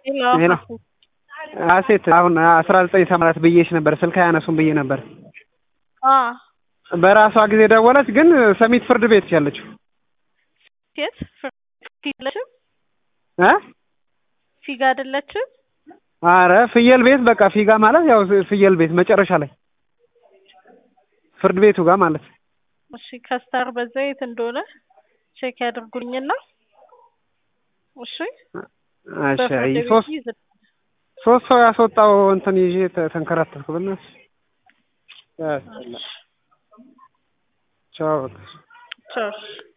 ሄሎ አሴት አሁን አስራ ዘጠኝ ሰማንያት ብዬሽ ነበር ስልክ አያነሱም ብዬ ነበር። በራሷ ጊዜ ደወለች፣ ግን ሰሚት ፍርድ ቤት ያለችው ሴት ፊለችም እ ፊጋ አይደለችም። አረ ፍየል ቤት በቃ ፊጋ ማለት ያው ፍየል ቤት መጨረሻ ላይ ፍርድ ቤቱ ጋር ማለት እሺ ከስታር በዛ የት እንደሆነ ቼክ ያድርጉልኝና እሺ እሺ በፍርድ ቤት ሶስት ይዘ- ሶስት ሰው ያስወጣው እንትን ይዤ ተ- ተንከራተትኩ። በእናትሽ ቻው በቃ ቻው